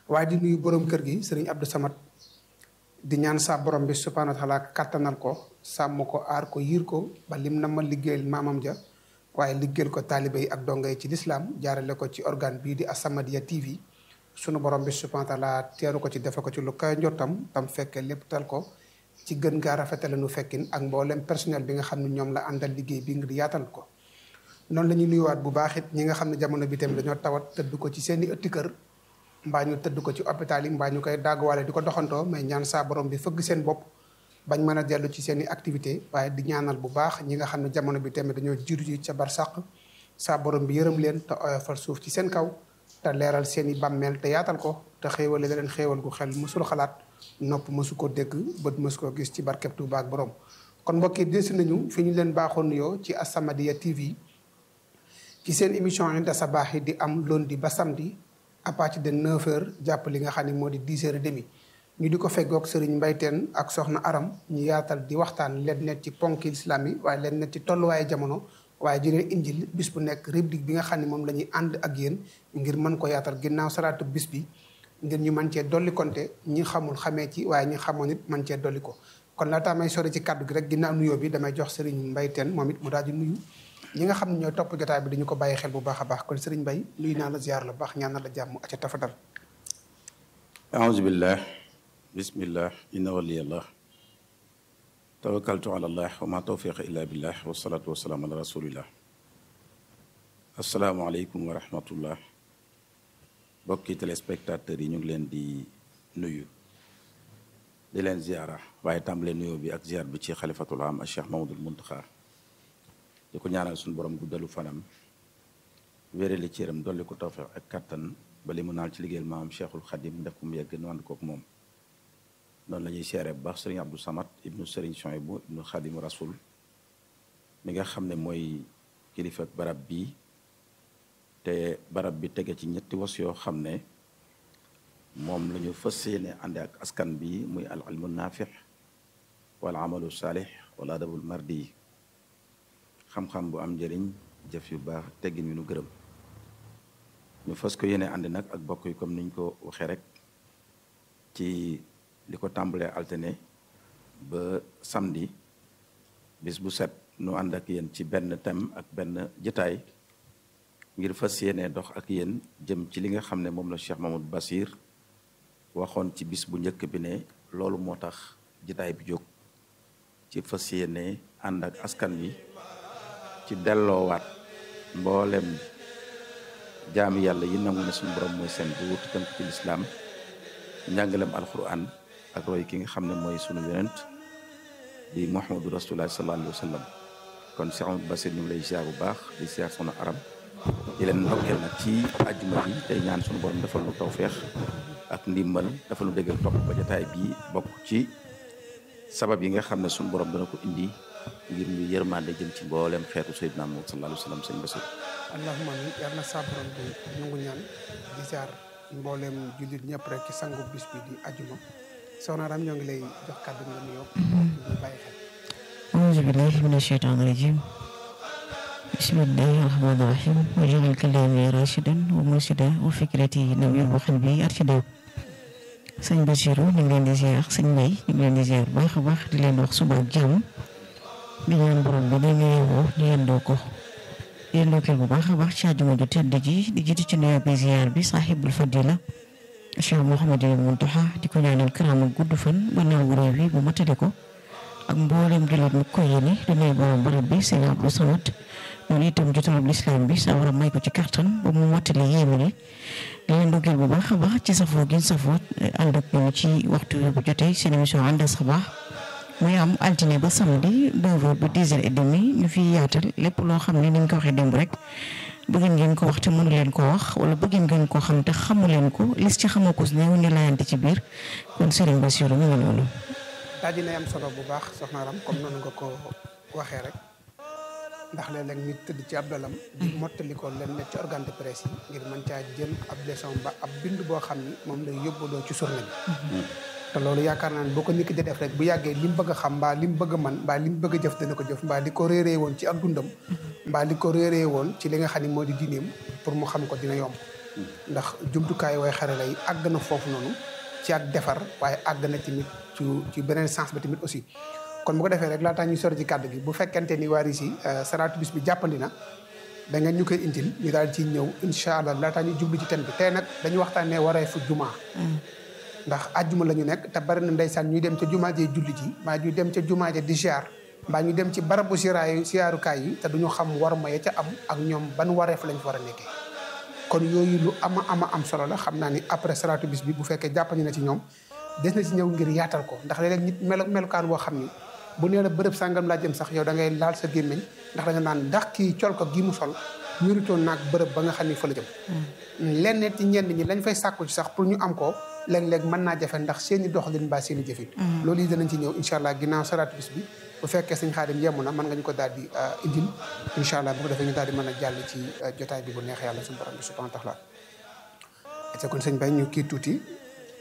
waaye di nuyu borom kër gi sëriñ Abdou Samad di ñaan sa borom bi subhaanahu wa taala kattanal ko sàmm ko aar ko yiir ko ba lim na ma liggéeyal maamam ja waaye liggéeyal ko taalibe yi ak donga yi ci lislaam jaarale ko ci organe bii di As-Samadiyya TV sunu borom bi subhaanahu wa taala teeru ko ci defe ko ci lu koy njottam tam fekkee lépp tal ko ci gën gaa rafetale nu fekkin ak mboolem personnel bi nga xam ne ñoom la àndal liggéey bi ngir yaatal ko noonu la ñuy nuyuwaat bu baax it ñi nga xam ne jamono bi tamit dañoo tawat tëdd ko ci seeni ëtti kër mbaa ñu tëdd ko ci hôpital yi mbaa ñu koy dagguwaale di ko doxantoo mais ñaan saa borom bi fëgg seen bopp bañ mën a dellu ci seen i activité waaye di ñaanal bu baax ñi nga xam ne jamono bi tamit dañoo jiitu ci ca barsàq saa borom bi yërëm leen te oyofal suuf ci seen kaw te leeral seen i bàmmeel te yaatal ko te xéewale leen xéewal gu xel mësul xalaat nopp mësu ko dégg bët mësu ko gis ci barkeb Tuuba ak borom kon mbokk yi desi nañu fi ñu leen baaxoon nuyoo ci As-Samadiyya TV ci seen émission Inda Sabaax yi di am lundi ba samedi à partir de 9h jàpp li nga xam ne moo di 10h30 ñu di ko feggoog Serigne Mbayteen ak Soxna Aram ñu yaatal di waxtaan leen net ci ponki islam yi waaye leen net ci tolluwaaye jamono waaye di leen indil bis bu nekk rubrique bi nga xam ne moom la ñuy ànd ak yéen ngir mën ko yaatal ginnaaw salaatu bis bi ngir ñu mën cee dolli konte ñi xamul xamee ci waaye ñi xamoon it mën cee dolli ko kon laataa may sori ci kàddu gi rek ginnaaw nuyoo bi damay jox Serigne Mbayteen moom it mu daal di nuyu ñi nga xam ne ñooy topp jotaay bi dañu ko bàyyi xel bu baax a baax kon Serigne Mbaye nuyu naa la ziar la baax ñaan na la jàmm aca tafadal aousubillah bismillah inna waliyallah tawakkaltu ala allah wa ma tawfiqa illa billah wasalatu wasalaamu ala rasulillah asalaamualeykum wa rahmatullah bokki téléspectateurs yi ñu ngi leen di nuyu di leen ziara waaye tàmbalee nuyoo bi ak ziar bi ci xalifatul am ak cheikh mamadul muntaxa di ko ñaanal suñu borom guddalu fanam wéreli cëram dolli ko tawfiq ak kattan ba li mu naal ci liggéeyal maam cheikhul xadim def ko mu yegg nu ànd kook moom noonu la ñuy seere bu baax sëriñ abdou samad ibnu sëriñ Souhaïbou ibnu xadim rasul mi nga xam ne mooy kilifa barab bi te barab bi tege ci ñetti was yoo xam ne moom la ñu fas yéene ànd ak askan bi muy al ilmu naafix wal amalu saalix wala adabul mardi xam-xam bu am njëriñ jëf yu baax teggin yu nu gërëm ñu fas ko yéene ànd nag ak bokk yi comme niñ ko waxee rek ci li ko tàmbalee altine ba samedi bis bu set nu ànd ak yéen ci benn thème ak benn jëtaay ngir fas yéene dox ak yéen jëm ci li nga xam ne moom la Cheikh Mamadou Basir waxoon ci bis bu njëkk bi ne loolu moo tax jëtaay bi jóg ci fas yéene ànd ak askan wi ci delloowaat mboolem jaami yàlla yi nangu ne suñu borom mooy seen buur te tënk ci lislaam njàngalem alquran ak roy ki nga xam ne mooy sunu yonent di muhammadu rasulullah sallallahu alayhi wa sallam kon Cheikh Amadou Basir ñu ngi lay ziar bu baax di ziar sunu aram di leen ndokkeel nag ci àjjuma bi tey ñaan sunu borom defal lu tawféex ak ndimbal defal lu déggal topp ba jotaay bi bokk ci sabab yi nga xam ne sunu borom dana ko indi ngir ñu yërmande jëm ci mboolem xeetu Seydina Muhammad sallallahu alayhi wa sallam sëñ Basir allahumma amin yàlla na saa borom bi nangu ñaan di ziar mboolem jullit ñëpp rek ci sangu bis bi di ajuma soxna Ram ñoo ngi lay jox kàddu nga nuyoo ñu bàyyi xel أعوذ بالله من الشيطان الرجيم بسم الله الرحمن الرحيم وجعل كلامي راشدا ومرشدا وفكرتي نوير وقلبي أرشدا sëñ Basiru ñu ngi leen di ziar sëñ Mbay ñu ngi leen di ziar baax a baax di leen wax suba ak jàmm di ñaan borom bi dañu yeewoo ñu yendoo ko yendoo kër bu baax a baax ci àjjuma ju tedd ji di jiitu ci nuyoo bi ziar bi saaxibul fadila Cheikh Mouhamadou Mountakha di ko ñaanal karaama gudd fan ba naaw réew bi bu matale ko ak mboolem jullit mu ko yéene di nuyu borom barab bi sëñ Abdou Samad noonu itam jotalab lislaam bi sa war a may ko ci kattan ba mu matale yéeme ni di leen ndokkeel bu baax a baax ci safoo gin safoo ànd ak ñoom ci waxtu bu jotee seen émission Inda Sabaax muy am altine ba samedi 9h ba 10h30 ñu fi yaatal lépp loo xam ne ni ñu ko waxee démb rek bëgg ngeen ko wax te mënu leen ko wax wala bëgg ngeen ko xam te xamu leen ko lis ci xamoo ko si néew ñu layante ci biir kon Serigne Bassirou mu ngi noonu. daal dina am solo bu baax soxna Ram comme noonu nga ko waxee rek ndax léeg-léeg nit tëdd ci ab dalam di mottali ko leen ne ci organe de presse yi ngir mën caa jël ab leçon ba ab bind boo xam ni moom lay yóbbuloo ci journée bi te loolu yaakaar naa ne boo ko nit ki di def rek bu yàggee li mu bëgg a xam mbaa li mu bëgg a man mbaa li mu bëgg a jëf dana ko jëf mbaa li ko réeree woon ci ak dundam mbaa li ko réeree woon ci li nga xam ne moo di diineem pour mu xam ko dina yomb ndax jumtukaay way xarala yi àgg na foofu noonu ci ak defar waaye àgg na tamit ci ci beneen sens ba tamit aussi kon bu ko defee rek laataa ñuy sori ci kàddu gi bu fekkente ni waa RISI salaatu bis bi jàppandi na da ngeen ñu koy indil ñu daal ci ñëw incha allah laataa ñuy jublu ci ten bi tey nag dañu waxtaanee waree fu jumaa ndax àjjuma la ñu nekk te bari na ndeysaan ñuy dem ca jumaa jee julli ji mbaa ñuy dem ca jumaa ja di ziar mbaa ñu dem ci barabu siraayu siyaarukaay yi te duñu xam war ma ya ca am ak ñoom ban wareef lañ fa war a nekkee kon yooyu lu ama ama am solo la xam naa ni après salaatu bis bi bu fekkee jàppandi na ci ñoom des na ci ñëw ngir yaatal ko ndax léeg-léeg nit melo melukaan boo xam ni bu nee la bërëb sàngam laa jëm sax yow da ngay laal sa gémmiñ ndax da nga naan ndax kii col ko gi mu sol ñuritoon naag bërëb ba nga xam ni fa la jëm lenn ci ñenn ñi lañ fay sàkku ci sax pour ñu am ko léeg-léeg mën naa jafe ndax seen i doxalin mbaa seen i jëfin loolu yi danañ ci ñëw incha allah ginnaaw salaatu bis bi bu fekkee sëñ xaadim yemm na mën nga ñu ko daal di indil incha allah bu ko defee ñu daal di mën a jàll ci jotaay bi bu neex yàlla suñu borom bi subhanahu wa taala te kon sëñ bay ñu kii tuuti